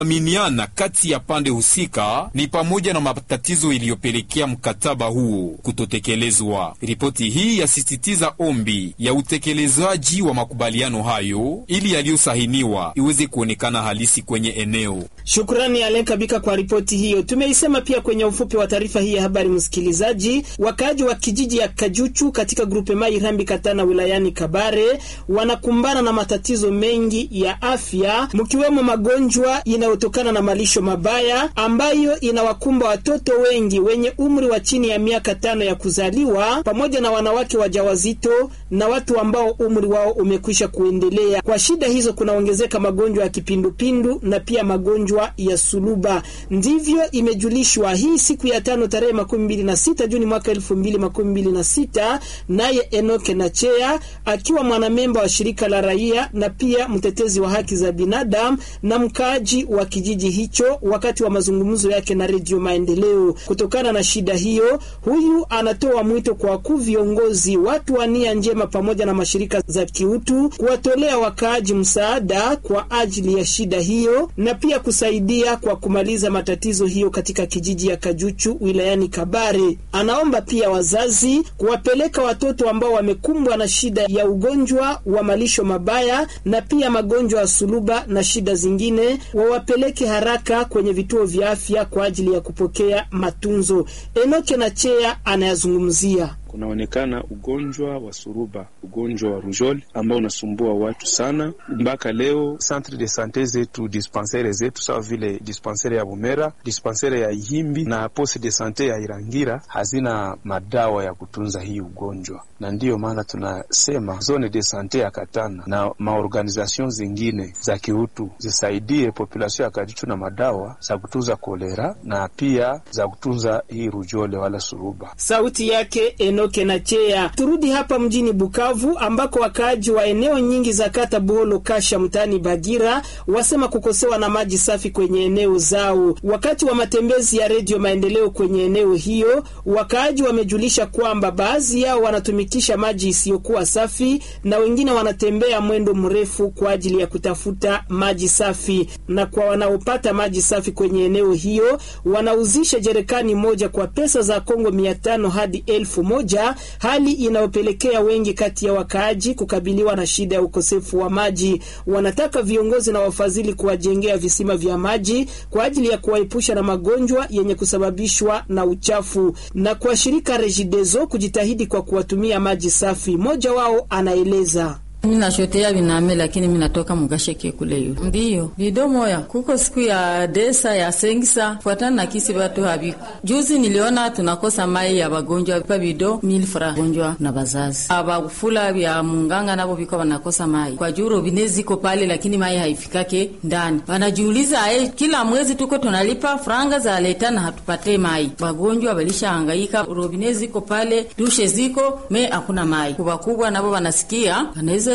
aminiana kati ya pande husika ni pamoja na matatizo iliyopelekea mkataba huo kutotekelezwa. Ripoti hii yasisitiza ombi ya utekelezaji wa makubaliano hayo ili yaliyosahiniwa iweze kuonekana halisi kwenye eneo. Shukrani Alen Kabika kwa ripoti hiyo. Tumeisema pia kwenye ufupi wa taarifa hii ya habari, msikilizaji. Wakaaji wa kijiji ya Kajuchu katika grupe Mai Rambi Katana wilayani Kabare wanakumbana na matatizo mengi ya afya, mkiwemo magonjwa inayotokana na malisho mabaya ambayo inawakumba watoto wengi wenye umri wa chini ya miaka tano ya kuzaliwa pamoja na wanawake wajawazito na watu ambao umri wao umekwisha kuendelea. Kwa shida hizo kunaongezeka magonjwa ya kipindupindu na pia magonjwa ya suluba. Ndivyo imejulishwa hii siku ya tano tarehe makumi mbili na sita Juni mwaka elfu mbili makumi mbili na sita naye Enoke Nachea akiwa mwanamemba wa shirika la raia na pia mtetezi wa haki za binadamu na mkaaji wa kijiji hicho, wakati wa mazungumzo yake na Redio Maendeleo. Kutokana na shida hiyo, huyu anatoa mwito kwa wakuu viongozi, watu wa nia njema pamoja na mashirika za kiutu kuwatolea wakaaji msaada kwa ajili ya shida hiyo na pia kusaidia kwa kumaliza matatizo hiyo katika kijiji ya Kajuchu wilayani Kabare. Anaomba pia wazazi kuwapeleka watoto ambao wamekumbwa na shida ya ugonjwa wa malisho mabaya na pia magonjwa ya suluba na shida zingine, wawapeleke haraka kwenye vituo vya afya kwa ajili ya kupokea matunzo. Enoke na Chea anayazungumzia kunaonekana ugonjwa wa suruba, ugonjwa wa rujol ambao unasumbua watu sana. Mpaka leo centre de sante zetu, dispensaire zetu sawa vile dispensaire ya Bumera, dispensaire ya Ihimbi na poste de sante ya Irangira hazina madawa ya kutunza hii ugonjwa, na ndiyo maana tunasema zone de sante ya Katana na maorganization zingine za kiutu zisaidie population ya Kajichu na madawa za kutunza kolera na pia za kutunza hii rujole wala suruba. Sauti yake Enoke na Chea. Turudi hapa mjini Bukavu ambako wakaaji wa eneo nyingi za kata Buholo Kasha mtaani Bagira wasema kukosewa na maji safi kwenye eneo zao. Wakati wa matembezi ya Redio Maendeleo kwenye eneo hiyo, wakaaji wamejulisha kwamba baadhi yao wanatumikisha maji isiyokuwa safi na wengine wanatembea mwendo mrefu kwa ajili ya kutafuta maji safi, na kwa wanaopata maji safi kwenye eneo hiyo wanauzisha jerekani moja kwa pesa za Kongo mia tano hadi elfu moja hali inayopelekea wengi kati ya wakaaji kukabiliwa na shida ya ukosefu wa maji. Wanataka viongozi na wafadhili kuwajengea visima vya maji kwa ajili ya kuwaepusha na magonjwa yenye kusababishwa na uchafu, na kwa shirika Regideso kujitahidi kwa kuwatumia maji safi. Mmoja wao anaeleza. Mi nashotea biname lakini mi natoka mugasheke kule yu ndiyo bido moya kuko siku ya desa ya sengisa fuatana na kisi batu habiko juzi niliona tunakosa mai ya bagonjwa pa bido mil fra gonjwa na bazazi abafula vya munganga nabo biko banakosa mai kwa juu robine ziko pale lakini mai haifikake ndani wanajiuliza ae kila mwezi tuko tunalipa franga za leta na hatupate mai bagonjwa balisha hangaika robine ziko pale dushe ziko me hakuna mai kubakubwa nabo wanasikia wanaweza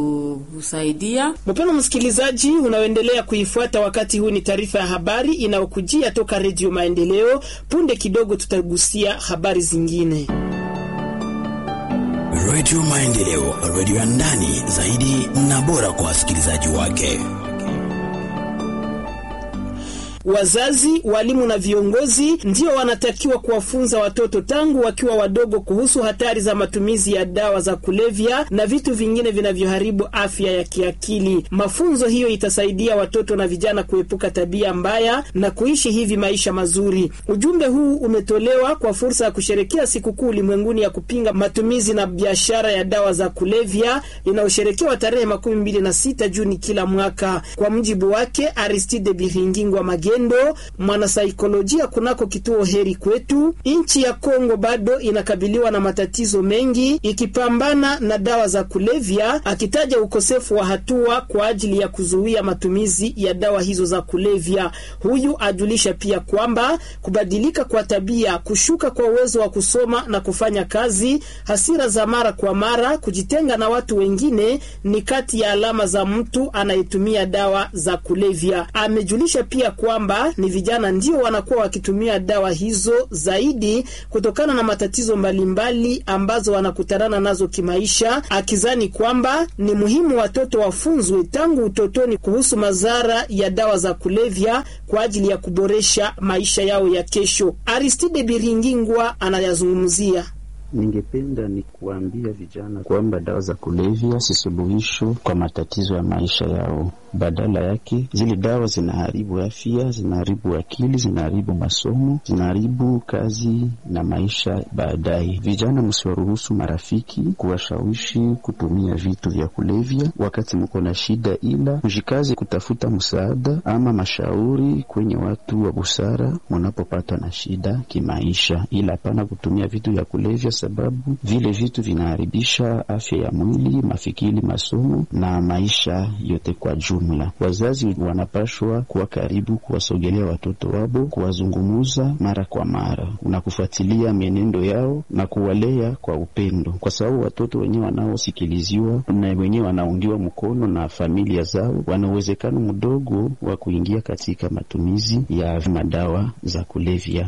tusaidia. Mpendwa msikilizaji, unaoendelea kuifuata wakati huu, ni taarifa ya habari inayokujia toka Redio Maendeleo. Punde kidogo tutagusia habari zingine. Redio Maendeleo, redio ya ndani zaidi na bora kwa wasikilizaji wake. Wazazi, walimu na viongozi ndio wanatakiwa kuwafunza watoto tangu wakiwa wadogo kuhusu hatari za matumizi ya dawa za kulevya na vitu vingine vinavyoharibu afya ya kiakili. Mafunzo hiyo itasaidia watoto na vijana kuepuka tabia mbaya na kuishi hivi maisha mazuri. Ujumbe huu umetolewa kwa fursa ya kusherekea sikukuu ulimwenguni ya kupinga matumizi na biashara ya dawa za kulevya inayosherekewa tarehe makumi mbili na sita Juni kila mwaka. Kwa mjibu wake Aristide Biringingwa Mage Ndo mwanasaikolojia kunako kituo Heri Kwetu, nchi ya Kongo bado inakabiliwa na matatizo mengi ikipambana na dawa za kulevya, akitaja ukosefu wa hatua kwa ajili ya kuzuia matumizi ya dawa hizo za kulevya. Huyu ajulisha pia kwamba kubadilika kwa tabia, kushuka kwa uwezo wa kusoma na kufanya kazi, hasira za mara kwa mara, kujitenga na watu wengine ni kati ya alama za mtu anayetumia dawa za kulevya. Amejulisha pia kwamba kwamba ni vijana ndio wanakuwa wakitumia dawa hizo zaidi kutokana na matatizo mbalimbali ambazo wanakutana nazo kimaisha, akizani kwamba ni muhimu watoto wafunzwe tangu utotoni kuhusu madhara ya dawa za kulevya kwa ajili ya kuboresha maisha yao ya kesho. Aristide Biringingwa anayazungumzia. Ningependa ni kuambia vijana kwamba dawa za kulevya si suluhisho kwa matatizo ya maisha yao. Badala yake, zile dawa zinaharibu afya, zinaharibu akili, zinaharibu masomo, zinaharibu kazi na maisha baadaye. Vijana, msiwaruhusu marafiki kuwashawishi kutumia vitu vya kulevya wakati mko na shida, ila mjikaze kutafuta msaada ama mashauri kwenye watu wa busara munapopatwa na shida kimaisha, ila hapana kutumia vitu vya kulevya sababu vile vitu vinaharibisha afya ya mwili, mafikiri, masomo na maisha yote kwa jumla. Wazazi wanapashwa kuwa karibu, kuwasogelea watoto wabo, kuwazungumuza mara kwa mara na kufuatilia mienendo yao na kuwalea kwa upendo, kwa sababu watoto wenyewe wanaosikiliziwa na wenyewe wanaungiwa mkono na familia zao, wana uwezekano mdogo wa kuingia katika matumizi ya madawa za kulevya.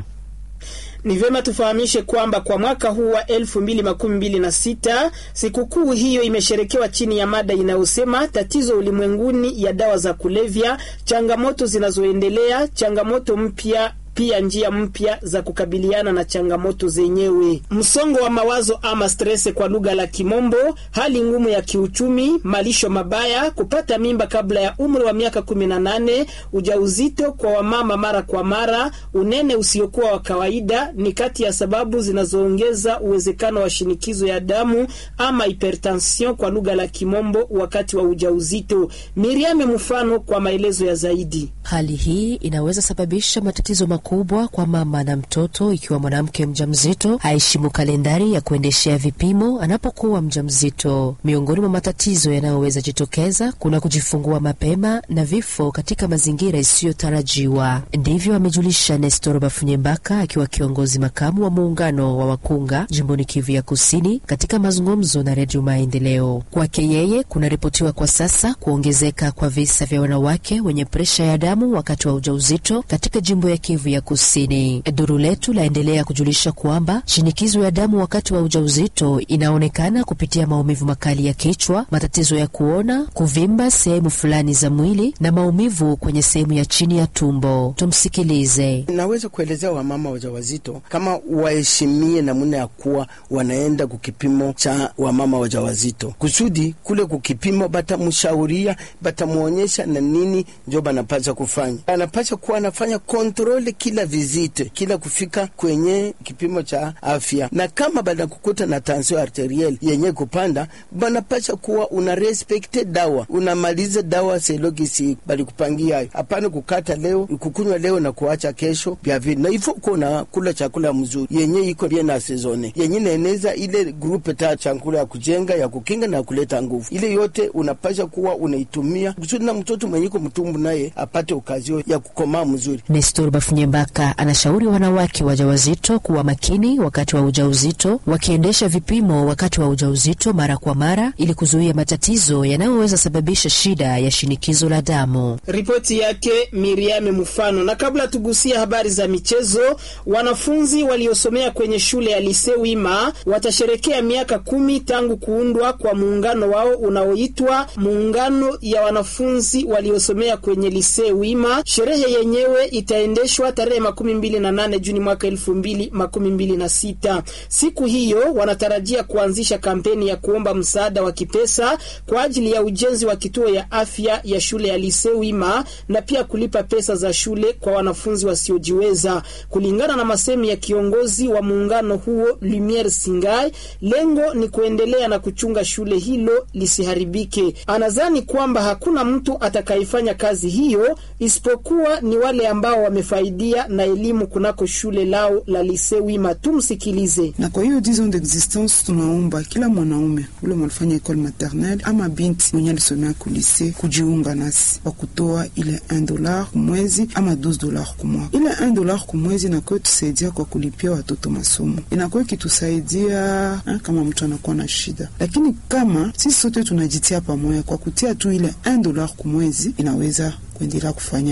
Ni vyema tufahamishe kwamba kwa mwaka huu wa elfu mbili makumi mbili na sita sikukuu hiyo imesherekewa chini ya mada inayosema tatizo ulimwenguni ya dawa za kulevya, changamoto zinazoendelea, changamoto mpya pia njia mpya za kukabiliana na changamoto zenyewe. Msongo wa mawazo ama stress kwa lugha la Kimombo, hali ngumu ya kiuchumi, malisho mabaya, kupata mimba kabla ya umri wa miaka 18, ujauzito kwa wamama mara kwa mara, unene usiokuwa wa kawaida ni kati ya sababu zinazoongeza uwezekano wa shinikizo ya damu ama hypertension kwa lugha la Kimombo wakati wa ujauzito. Miriame mfano kwa maelezo ya zaidi. Hali hii inaweza sababisha matatizo makubwa kwa mama na mtoto ikiwa mwanamke mjamzito haheshimu kalendari ya kuendeshea vipimo anapokuwa mjamzito. Miongoni mwa matatizo yanayoweza jitokeza kuna kujifungua mapema na vifo katika mazingira isiyotarajiwa. Ndivyo amejulisha Nestor Bafunyembaka akiwa kiongozi makamu wa muungano wa wakunga jimboni Kivu ya Kusini katika mazungumzo na Redio Maendeleo. Kwake yeye, kunaripotiwa kwa sasa kuongezeka kwa visa vya wanawake wenye presha ya damu wakati wa ujauzito katika jimbo ya Kivu ya Kusini. Duru letu laendelea kujulisha kwamba shinikizo ya damu wakati wa ujauzito inaonekana kupitia maumivu makali ya kichwa, matatizo ya kuona, kuvimba sehemu fulani za mwili na maumivu kwenye sehemu ya chini ya tumbo. Tumsikilize. Naweza kuelezea wamama wajawazito kama waheshimie namna ya kuwa wanaenda kukipimo cha wamama wajawazito, kusudi kule kukipimo batamshauria, batamwonyesha na nini njo banapasha kufanya. Anapasha kuwa anafanya kontrole kila vizite, kila kufika kwenye kipimo cha afya, na kama banakukuta na tension arterielle yenye kupanda, banapasha kuwa una respekte dawa, unamaliza dawa selogisi balikupangia hayo. Hapana kukata leo kukunywa leo na kuacha kesho vya vile, na ifo uko na kula chakula mzuri yenye iko bien na sezone yenye naeneza ile grupe ta chakula ya kujenga ya kukinga na kuleta nguvu, ile yote unapasha kuwa unaitumia kusudi na mtoto mwenye iko mtumbu naye apate ukazio ya kukomaa mzuri. Nestor Bafunyembaka anashauri wanawake wajawazito kuwa makini wakati wa ujauzito, wakiendesha vipimo wakati wa ujauzito mara kwa mara ili kuzuia matatizo yanayoweza sababisha shida ya shinikizo la damu. Ripoti yake Miriame Mfano. Na kabla tugusia habari za michezo, wanafunzi waliosomea kwenye shule ya Lise Wima watasherekea miaka kumi tangu kuundwa kwa muungano wao unaoitwa Muungano ya Wanafunzi Waliosomea kwenye Lise Wima. Sherehe yenyewe itaendeshwa tarehe makumi mbili na nane Juni mwaka elfu mbili makumi mbili na sita. Siku hiyo wanatarajia kuanzisha kampeni ya kuomba msaada wa kipesa kwa ajili ya ujenzi wa kituo ya afya ya shule ya Lise Wima na pia kulipa pesa za shule kwa wanafunzi wasiojiweza. Kulingana na masemi ya kiongozi wa muungano huo Lumiere Singai, lengo ni kuendelea na kuchunga shule hilo lisiharibike. Anadhani kwamba hakuna mtu atakayefanya kazi hiyo isipokuwa ni wale ambao wamefaidia na elimu kunako shule lao la Lise Wima. Tumsikilize. Na kwa hiyo 10 ans d'existence, tunaomba kila mwanaume ule mwalifanya ekole maternelle ama binti mwenye alisomea kulise kujiunga nasi kwa kutoa ile 1 dollar kumwezi ama 12 dollar kumwaka. Ile 1 dollar kumwezi inakuwa tusaidia kwa kulipia watoto masomo, inakuwa ikitusaidia ha, kama mtu anakuwa na shida, lakini kama sisi sote tunajitia pamoja kwa kutia tu ile 1 dollar kumwezi inaweza kuendelea kufanya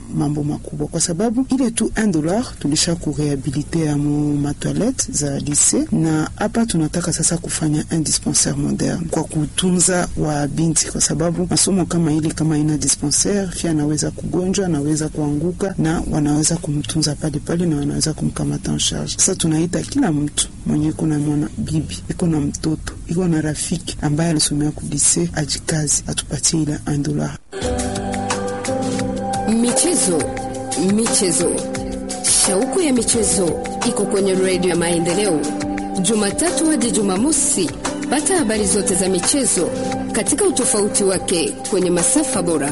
mambo makubwa, kwa sababu ile tu 1 dollar tulisha kurehabilite ya mu matoilette za lise, na hapa tunataka sasa kufanya un dispensaire moderne kwa kutunza wa binti, kwa sababu masomo kama ile kama ina dispensaire fia anaweza kugonjwa, anaweza kuanguka, na wanaweza kumtunza pale pale na wanaweza kumkamata en charge. Sasa tunaita kila mtu mwenye iko na mwana bibi iko na mtoto iko na rafiki ambaye alisomea kudise ajikazi atupatie ile 1 dollar. Michezo, michezo, shauku ya michezo iko kwenye redio ya Maendeleo, Jumatatu hadi Jumamosi. Pata habari zote za michezo katika utofauti wake kwenye masafa bora.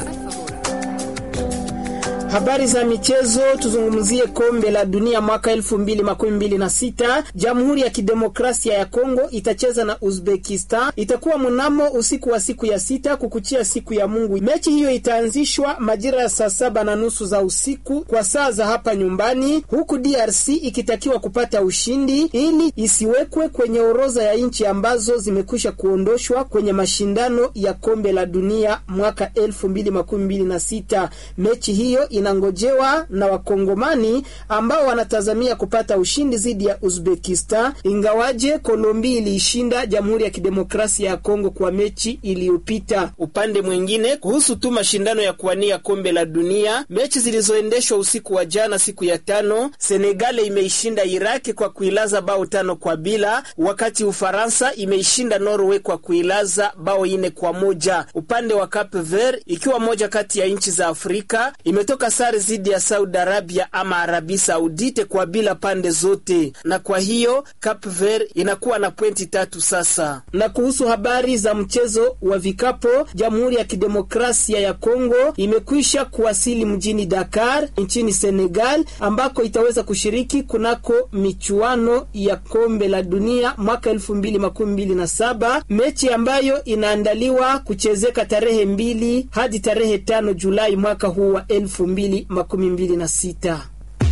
Habari za michezo, tuzungumzie kombe la dunia mwaka elfu mbili makumi mbili na sita. Jamhuri ya Kidemokrasia ya Kongo itacheza na Uzbekistan, itakuwa mnamo usiku wa siku ya sita kukuchia siku ya Mungu. Mechi hiyo itaanzishwa majira ya saa saba na nusu za usiku kwa saa za hapa nyumbani, huku DRC ikitakiwa kupata ushindi ili isiwekwe kwenye orodha ya nchi ambazo zimekwisha kuondoshwa kwenye mashindano ya kombe la dunia mwaka elfu mbili makumi mbili na sita. Mechi hiyo inangojewa na Wakongomani ambao wanatazamia kupata ushindi dhidi ya Uzbekistan, ingawaje Kolombi iliishinda Jamhuri ya Kidemokrasia ya Kongo kwa mechi iliyopita. Upande mwingine, kuhusu tu mashindano ya kuwania kombe la dunia, mechi zilizoendeshwa usiku wa jana, siku ya tano, Senegal imeishinda Iraki kwa kuilaza bao tano kwa bila, wakati Ufaransa imeishinda Norway kwa kuilaza bao ine kwa moja. Upande wa Cape Verde, ikiwa moja kati ya nchi za Afrika, imetoka sare dhidi ya Saudi Arabia ama Arabi Saudite kwa bila pande zote, na kwa hiyo Cape Verde inakuwa na pointi tatu sasa. Na kuhusu habari za mchezo wa vikapo, Jamhuri ya Kidemokrasia ya Kongo imekwisha kuwasili mjini Dakar nchini Senegal, ambako itaweza kushiriki kunako michuano ya kombe la dunia mwaka elfu mbili makumi mbili na saba, mechi ambayo inaandaliwa kuchezeka tarehe mbili hadi tarehe tano Julai mwaka huu wa elfu mbili makumi mbili na sita.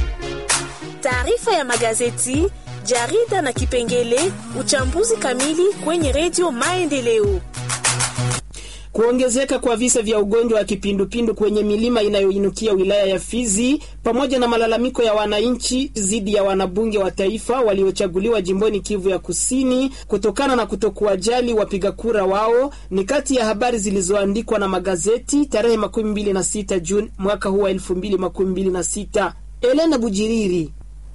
Taarifa ya magazeti, jarida na kipengele uchambuzi kamili kwenye redio Maendeleo. Kuongezeka kwa visa vya ugonjwa wa kipindupindu kwenye milima inayoinukia wilaya ya Fizi pamoja na malalamiko ya wananchi dhidi ya wanabunge wa taifa waliochaguliwa jimboni Kivu ya Kusini kutokana na kutokuwajali wapiga kura wao ni kati ya habari zilizoandikwa na magazeti tarehe makumi mbili na sita Juni mwaka huu wa elfu mbili makumi mbili na sita. Elena Bujiriri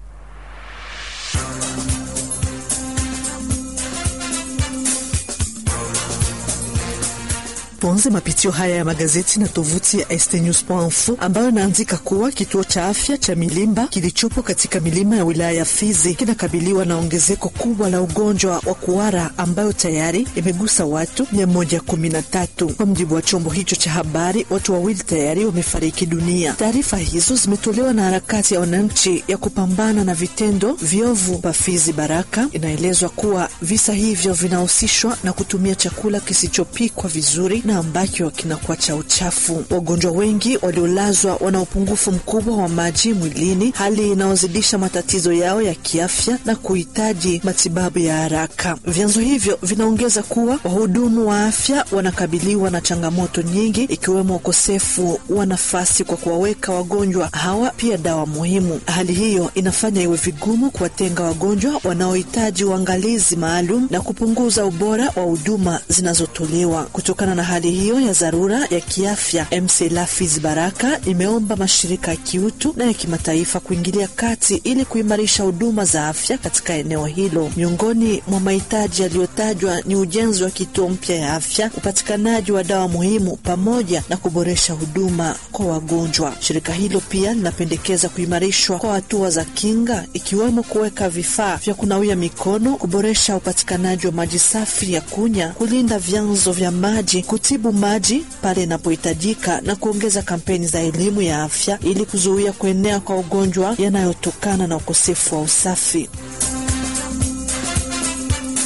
Tuanze mapitio haya ya magazeti na tovuti ya stnews.info ambayo inaandika kuwa kituo cha afya cha Milimba kilichopo katika milima ya wilaya ya Fizi kinakabiliwa na ongezeko kubwa la ugonjwa wa kuhara ambayo tayari imegusa watu 113. Kwa mjibu wa chombo hicho cha habari, watu wawili tayari wamefariki dunia. Taarifa hizo zimetolewa na harakati ya wananchi ya kupambana na vitendo viovu pa Fizi Baraka. Inaelezwa kuwa visa hivyo vinahusishwa na kutumia chakula kisichopikwa vizuri na ambacho kinakuwa cha uchafu. Wagonjwa wengi waliolazwa wana upungufu mkubwa wa maji mwilini, hali inayozidisha matatizo yao ya kiafya na kuhitaji matibabu ya haraka. Vyanzo hivyo vinaongeza kuwa wahudumu wa afya wanakabiliwa na changamoto nyingi, ikiwemo ukosefu wa nafasi kwa kuwaweka wagonjwa hawa, pia dawa muhimu. Hali hiyo inafanya iwe vigumu kuwatenga wagonjwa wanaohitaji uangalizi maalum na kupunguza ubora wa huduma zinazotolewa. Kutokana na hali hiyo ya dharura ya kiafya, MCLA Fizi Baraka imeomba mashirika ya kiutu na ya kimataifa kuingilia kati ili kuimarisha huduma za afya katika eneo hilo. Miongoni mwa mahitaji yaliyotajwa ni ujenzi wa kituo mpya ya afya, upatikanaji wa dawa muhimu, pamoja na kuboresha huduma kwa wagonjwa. Shirika hilo pia linapendekeza kuimarishwa kwa hatua za kinga, ikiwemo kuweka vifaa vya kunawia mikono, kuboresha upatikanaji wa maji safi ya kunywa, kulinda vyanzo vya maji kutibu maji pale inapohitajika na kuongeza kampeni za elimu ya afya ili kuzuia kuenea kwa ugonjwa yanayotokana na ukosefu wa usafi.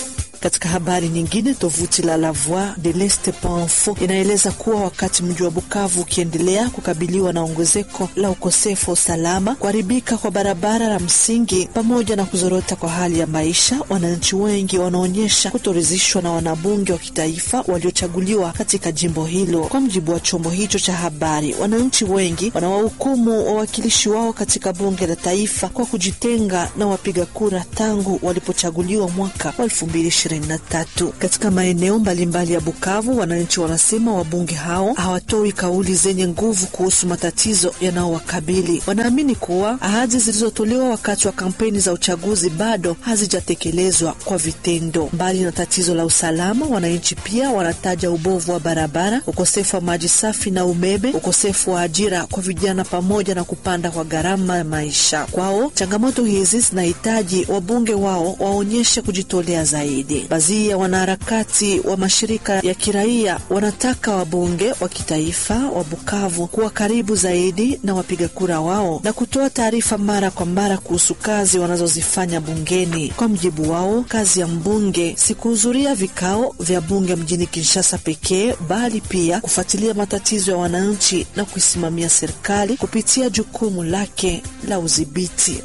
Katika habari nyingine, tovuti la La Voix de l'Est Info inaeleza kuwa wakati mji wa Bukavu ukiendelea kukabiliwa na ongezeko la ukosefu wa usalama, kuharibika kwa barabara la msingi pamoja na kuzorota kwa hali ya maisha, wananchi wengi wanaonyesha kutoridhishwa na wanabunge wa kitaifa waliochaguliwa katika jimbo hilo. Kwa mjibu wa chombo hicho cha habari, wananchi wengi wanawahukumu wawakilishi wao katika bunge la taifa kwa kujitenga na wapiga kura tangu walipochaguliwa mwaka wa 2023. Katika maeneo mbalimbali ya Bukavu, wananchi wanasema wabunge hao hawatoi kauli zenye nguvu kuhusu matatizo yanayowakabili. Wanaamini kuwa ahadi zilizotolewa wakati wa kampeni za uchaguzi bado hazijatekelezwa kwa vitendo. Mbali na tatizo la usalama, wananchi pia wanataja ubovu wa barabara, ukosefu wa maji safi na umeme, ukosefu wa ajira kwa vijana, pamoja na kupanda kwa gharama ya maisha. Kwao changamoto hizi zinahitaji wabunge wao waonyeshe kujitolea zaidi. Baadhi ya wanaharakati wa mashirika ya kiraia wanataka wabunge wa kitaifa wa Bukavu kuwa karibu zaidi na wapiga kura wao na kutoa taarifa mara kwa mara kuhusu kazi wanazozifanya bungeni. Kwa mjibu wao, kazi ya mbunge si kuhudhuria vikao vya bunge mjini Kinshasa pekee, bali pia kufuatilia matatizo ya wananchi na kuisimamia serikali kupitia jukumu lake la udhibiti.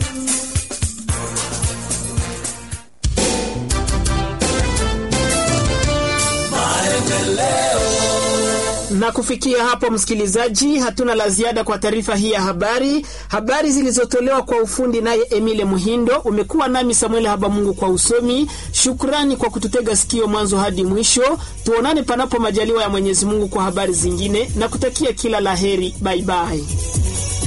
Na kufikia hapo, msikilizaji, hatuna la ziada kwa taarifa hii ya habari. Habari zilizotolewa kwa ufundi naye Emile Muhindo. Umekuwa nami Samuel Habamungu kwa usomi. Shukrani kwa kututega sikio mwanzo hadi mwisho. Tuonane panapo majaliwa ya Mwenyezi Mungu kwa habari zingine, na kutakia kila laheri. Baibai.